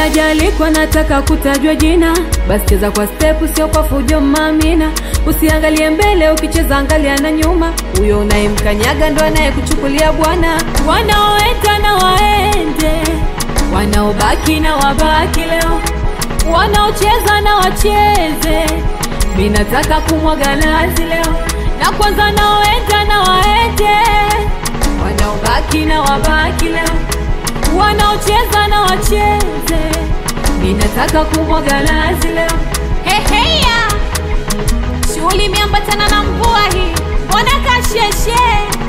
hajalikwa nataka kutajwa jina, basi cheza kwa step, sio kwa fujo mamina. Usiangalie mbele, ukicheza angalia na nyuma. Huyo unayemkanyaga ndo anayekuchukulia bwana. Wanaoenda na waende, wanaobaki na wabaki leo, wanaocheza na wacheze. Mi nataka kumwaga nazi leo, na kwanza naoenda na waende, wanaobaki na wabaki leo wanaocheza na wacheze. Mi nataka kumwaga nazi leo. Heheya, shughuli imeambatana na mvua hii, mbona kasheshe?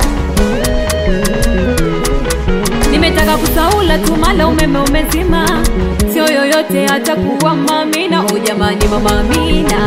Nimetaka kusaula tu mala umeme umezima, sio yoyote atakuwa mamina. O jamani, mama Amina,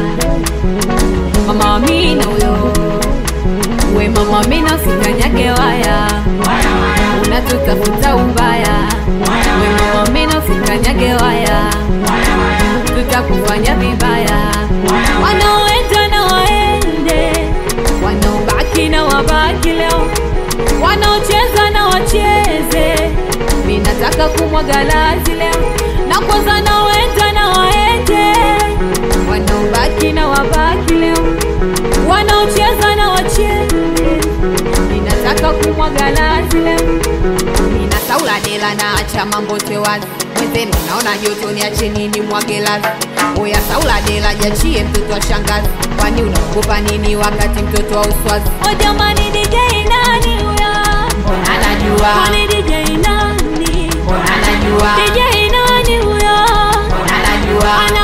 mama Amina huyo we mama Amina, usikanyage waya, unatutafuta ubaya. We mama Amina, usikanyage waya, tutakufanya vibaya. Wanaoenda na waende, wanaobaki na wabaki leo wanaocheza na wacheze. Mi nataka kumwaga lazi leo, na kwanza naoenda na waende, wanaobaki na wabaki leo, wanaocheza na wacheze. Mi nataka kumwaga lazi leo. Nina saula dela na acha mambo te wazi mwenzenu, naona joto niache nini mwage lazi. Oya saula dela jachie mtoto wa shangazi, kwani unaogopa nini wakati mtoto wa uswazi? O jamani, DJ nani huyo? Anajua, Kwani DJ nani? anajua, DJ nani huyo? anajua,